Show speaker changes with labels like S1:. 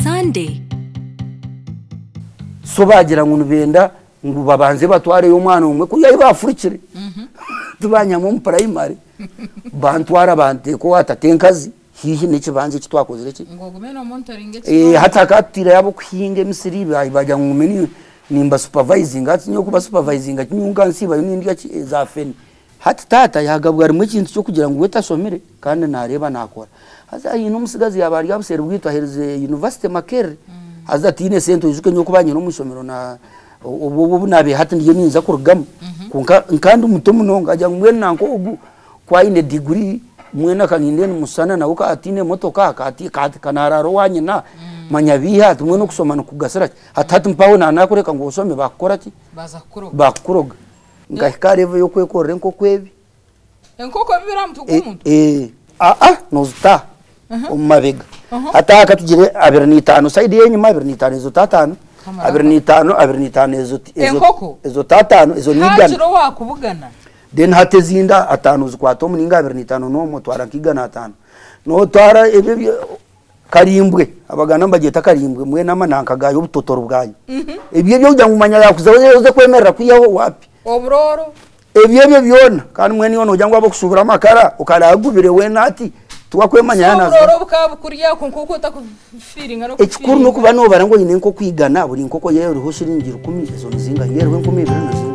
S1: Monday.
S2: so bagira ngo nubenda ngo babanze batware umwana umwe kugira ngo bafurikire tubanya mu prayimari bantwara bante ko atatenkazi hihi n'iki banze iki twakoze iki
S3: ngo gumeno monitoringe
S2: Eh, hatakatira yabo kuhinga emisiri bayi bajya mu meni nimba supervising ati nyo kuba supervising ati nyunga nsiba n'indya ki- za feni hati tata yagabwa rimwe kintu cyo kugira ngo weta somere kandi nareba nakora haza iyi numusigazi yabari yabusera ubwito ahereze university makere haza ati ine sento yuzuke nyo kubanye no musomero na ubu ubu nabe hati ndiye ninza kurugamo kunka kandi umuto munonga ajya mwe nanko ubu kwa ine degree mwena kaninde musana na uka atine moto kaka ati kati kanararo wanye na manyabiha tumwe no kusoma no kugasara hatatu mpaho na nakureka ngo usome bakora ki
S3: baza kuroga
S2: bakuroga ngahikare evo yo kwekorera nko kwebi
S3: enkoko biramutu
S2: Eh,
S3: kumuntu
S2: eh a a nozuta umabega
S3: Aha.
S2: ataka tugire abiri n'itanu sayidi yenyuma abiri n'itanu izo tatanu
S3: Kamara.
S2: abiri n'itanu abiri n'itanu izo
S3: Enkoko?
S2: izo tatanu izo nigana
S3: hakiro wakubugana
S2: then hate zinda atanu zikwata omuninga abiri n'itanu n'omwe twara nk'igana atanu notwara ebyo byo- karimbwe abagana mbagyeta karimbwe mwe n'amananka gayo obutotoro bwayo ebyo ebyo kugira ngo umanya yakuza oze kwemerera kwiyaho wapi
S3: oburoro
S2: ebyo ebyo byona kandi mwe niyo nogira ngo abo kusubira amakara ukaragubire wena ati tuwakwemanya
S3: oburoro
S2: yanaza
S3: bukaba bukuriya kunkuko utakufiringa no
S2: ekikuru n'okuba nobara ngu oyine nk'okwigana buri nkoko yeeriho shiringi rukumi ezo nizinga yeeriho enkumi ibiri nizinga